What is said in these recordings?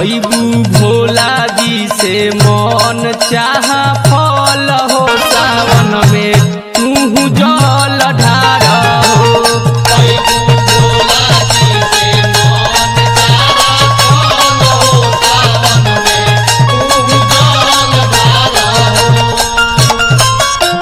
पैबू भोला जी से मन चाह फल हो सावन में तू जल ढार हो पैगु भोला जी से मन चाहा फल हो सावन में तू जल ढार हो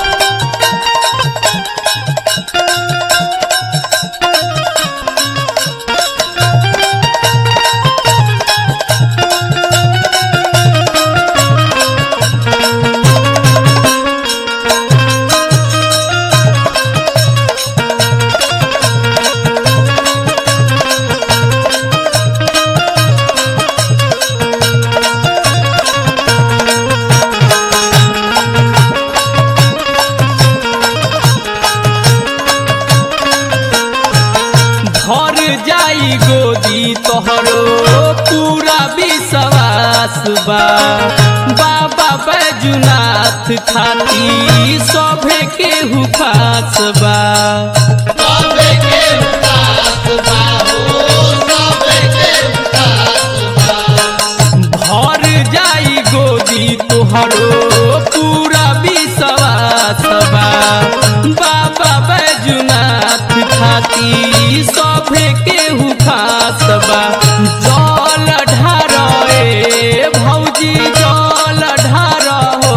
भर जाई गोदी तोहरो पूरा विश्वास बा बाबा बैजुनाथ खाती सभे केहू खास बा सबे के उदास बाहो सबे के उदास बा भर जाई गोदी तोहरो पूरा विश्वास बा बाबा बैजुनाथ खाती सभे केहू खास बा जल ढार ए भौजी जल ढार हो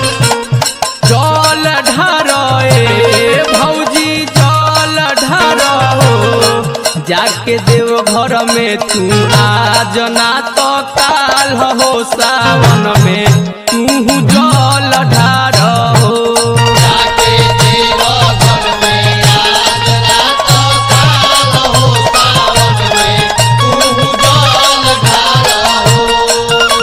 जल ढार ए भौजी जल ढार हो जाके देव घर में तू आज ना तो काल हो सावन में तू जल ढार हो जाके देव घर में आज रात काल हो सावन में तू जल ढार हो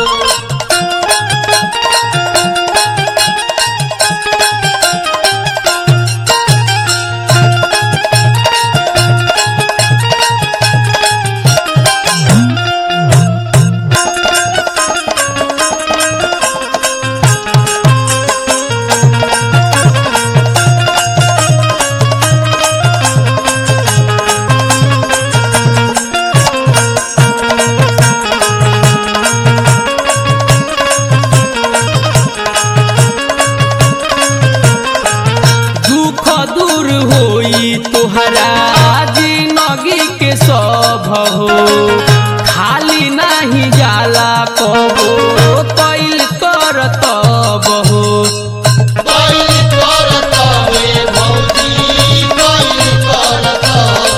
दुख दूर होई तोहरा जिंदगी के सब हो खाली नाही जाला कबो कैल कर तब हो कोई करत हुए भौजी कोई करत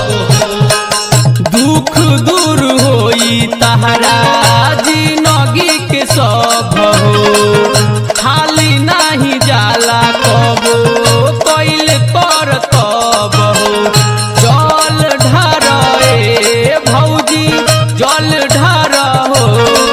हो दुख दूर होई तहरा जिंदगी के सब हो खाली नाही जाला कबो कैल कर तब हो जल ढार ए भौजी जल ढार हो